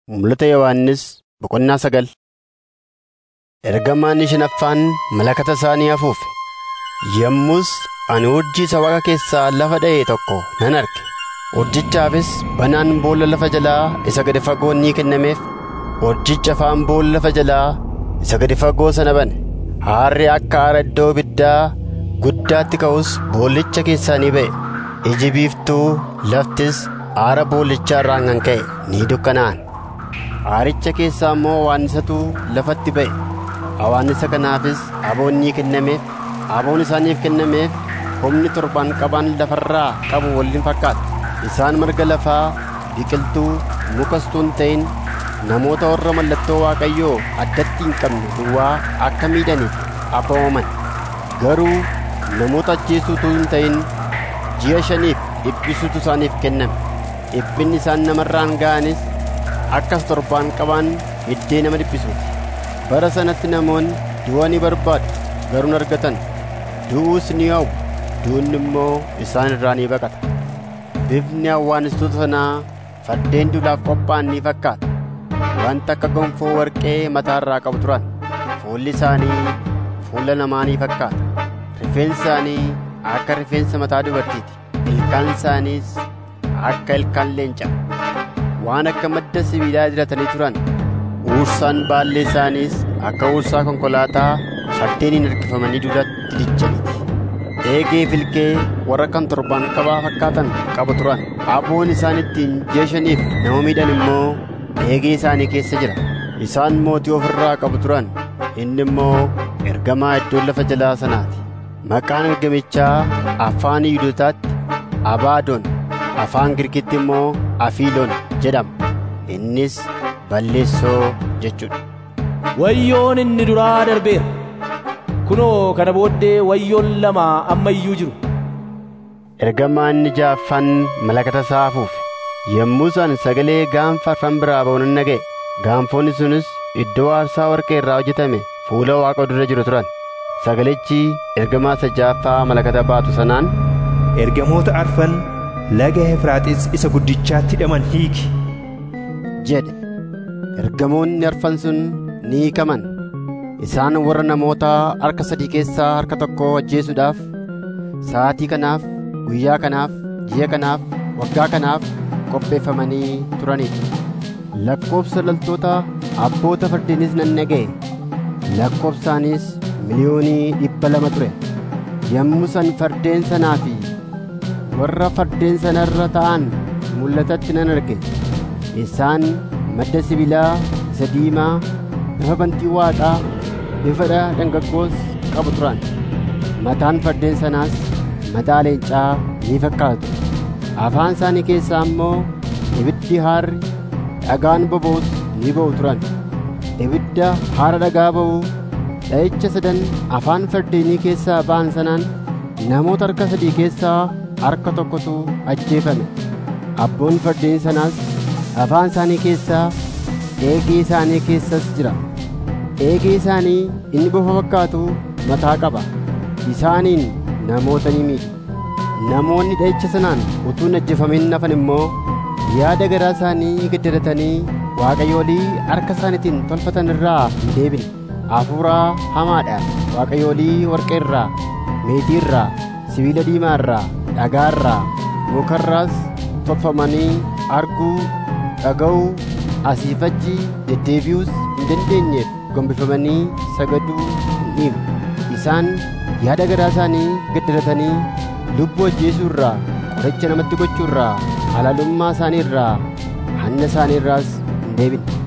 Mul'ata Yohaannis boqonnaa sagal. Ergamaan shanaffaan malakata isaanii afuufe. Yommus ani urjii isa waaqa keessaa lafa dha'e tokko nan arge. Urjichaafis banaan boolla lafa jalaa isa gadi fagoo ni kennameef. Urjicha afaan boolla lafa jalaa isa gadi fagoo sana bane. Haarri akka aara iddoo ibiddaa guddaatti ka'us boollicha keessaa ni ba'e. Iji biiftuu laftis aara boollichaa irraan kan ka'e ni dukkanaa'an. Aaricha keessaa immoo awwaannisatu lafatti ba'e. Awwaannisa kanaafis aboon ni kennameef. Aboon isaaniif kennameef humni torban qaban lafarraa qabu waliin fakkaata. Isaan marga lafaa, biqiltuu, mukas utuu hin ta'in namoota warra mallattoo Waaqayyoo addatti hin qabne duwwaa akka miidhaniif aboomaman. Garuu namoota ajjeesuu utuu hin ta'in ji'a shaniif dhiphisuutu isaaniif kenname. Dhiphinni isaan namarraan ga'anis akkas torbaan qabaan hiddee nama dhiphisuuti. Bara sanatti namoonni du'a ni barbaadu garuu hin argatan. Du'uus ni hawwu du'unni immoo isaan irraa ni baqata. Bifni awwaanistoota sanaa fardeen duulaaf qophaa'an ni fakkaata. Wanta akka gonfoo warqee mataa irraa qabu turan. Fuulli isaanii fuula namaa ni fakkaata. Rifeensi isaanii akka rifeensa mataa dubartiiti. Ilkaan isaaniis akka ilkaan leencaa. Waan akka madda sibiilaa diratanii turan. Uursaan baallee isaaniis akka uursaa konkolaataa fardeeniin harkifamanii duratti dijjaniiti. Eegee filkee warra kan torbaan qabaa fakkaatan qabu turan. Aboon isaan ittiin ji'a shaniif nama miidhan immoo eegee isaanii keessa jira. Isaan mootii ofirraa qabu turan. Inni immoo ergamaa iddoo lafa jalaa sanaati. Maqaan ergamichaa afaan Yihuudootaatti Abaadoon, afaan Girkitti immoo Afiiloon jedhama. Innis balleessoo jechuudha. Wayyoon inni duraa darbeera. Kunoo kana booddee wayyoon lama amma iyyuu jiru. Ergamaan inni ja'affaan malakata isaa afuufe. Yommuu isaan sagalee gaanfa arfan biraa ba'u nan dhaga'e. Gaanfoonni sunis iddoo aarsaa warqee irraa hojjetame fuula waaqa dura jiru turan. Sagalichi ergamaa isa ja'affaa malakata baatu sanaan Ergamoota arfan laga Efraaxiis isa guddichaatti hidhaman hiiki. jedhe. Ergamoonni arfan sun ni hiikaman. Isaan warra namoota harka sadii keessaa harka tokko ajjeesuudhaaf, sa'aatii kanaaf, guyyaa kanaaf, ji'a kanaaf, waggaa kanaaf qopheeffamanii turanidha. Lakkoobsa loltoota abboota fardeenis nan dhaga'e. Lakkoobsaanis miliyoonii dhibba lama ture. Yommuu san fardeen sanaa fi warra fardeen sanarra ta'an mul'atatti nan arge. Isaan madda sibiilaa isa diimaa bifa bantii waaqaa bifa dhangaggoos qabu turan. Mataan fardeen sanaas mataa leencaa ni fakkaatu. Afaan isaanii keessaa immoo ibiddi haarri dhagaan boba'us ni ba'u turan. Ibidda haara dhagaa ba'u dha'icha sadan afaan fardeenii keessaa ba'an sanaan namoota harka sadii keessaa harka tokkotu ajjeefame. Abboon fardeen sanaas afaan isaanii keessaa eegee isaanii keessas jira. Eegee isaanii inni bofa fakkaatu mataa qaba. Isaaniin namoota ni miidhu. Namoonni dha'icha sanaan utuu hin ajjeefamin hafan immoo yaada garaa isaanii gaddaratanii waaqayyoolii harka isaaniitiin tolfatan irraa hin deebine. Hafuuraa hamaadhaan waaqayyoolii warqee irraa, meetii irraa, sibiila diimaa irraa, dhagaa irraa, mukarraas tolfamanii arguu, dhaga'uu, asii fi achi deddeebi'uus hin dandeenyeef gombifamanii sagaduu hin dhiibu. Isaan yaada garaa isaanii gaddaratanii lubbuu ajjeesuu irraa, qoricha namatti gochuu irraa, halaalummaa isaanii irraa, hanna isaanii irraas hin deebine.